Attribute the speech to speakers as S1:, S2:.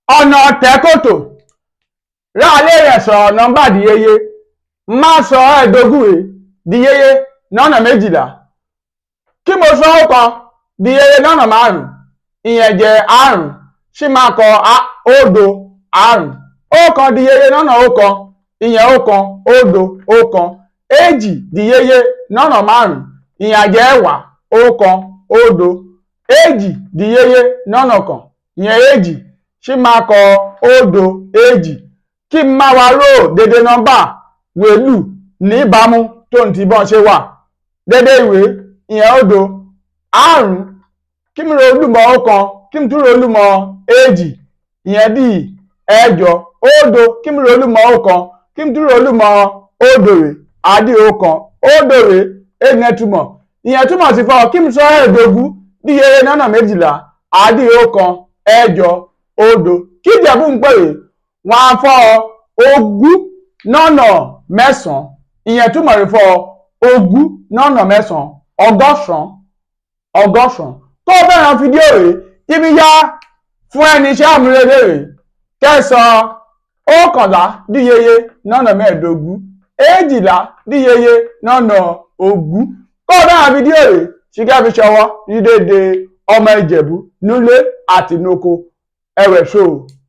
S1: ọ̀nà tẹ́kòtò ráalé rẹ̀ sọ̀rọ̀ nọ́mbà díyeye má sọ ẹ̀ẹ́dógún rẹ̀ díyeye lọ́nà méjìlá kí mo sọ ó kan díyeye lọ́nà márùn ìyẹn jẹ́ àrùn ṣì máa kọ òdo àrùn ọ̀kan díyeye lọ́nà ọ̀kan ìyẹn ọ̀kan òdo ọ̀kan èjì díyeye lọ́nà márùn ìyẹn jẹ́ ẹ̀wá ọ̀kan òdo èjì díyeye lọ́nà kan ìyẹn èjì ṣì máa kọ òdo èjì kí n máa wá ró dédé nọ́mbà wèlú níbàámu tó ń ti bọ́n ṣe wà dédé ìwé ìyẹn òdo àrùn kí mi ro olúmọ̀ ọ̀kan kí mi tún ro olúmọ̀ èjì ìyẹn dì ẹ̀jọ òdo kí mi ro olúmọ̀ ọ̀kan kí mi tún ro olúmọ̀ òdòrè àdì ọ̀kan òdòrè ènìyàn túmọ̀ ìyẹn túmọ̀ sí fọ́ kí mi sọ ẹ̀ẹ́dógún díyeye lọ́nà méjìlá àdì ọ̀kan ẹ̀jọ òdo kí ìjẹ̀bú ń pèrè wọn á fọ́ ogún lọ́nà mẹ́sàn-án ìyẹn túmọ̀ sí fọ́ ogún lọ́nà mẹ́sàn-án ọgọ́sàn-án ọgọ́sàn-án tó fẹ́ràn fídíò rẹ̀ ibi yá fún ẹni iṣẹ́ àmúrelé rẹ̀ kẹsàn-án ọ̀kànlá díyeye lọ́nà mẹ́ẹ̀ẹ́dógún èjìlá díyeye lọ́nà ogún kó fẹ́ràn fídíò rẹ̀ ṣíkẹ́ fi ṣọwọ́ ní déédéé ọmọ ìjẹ̀bú nílé àti noko ẹ̀wẹ̀ ṣòó.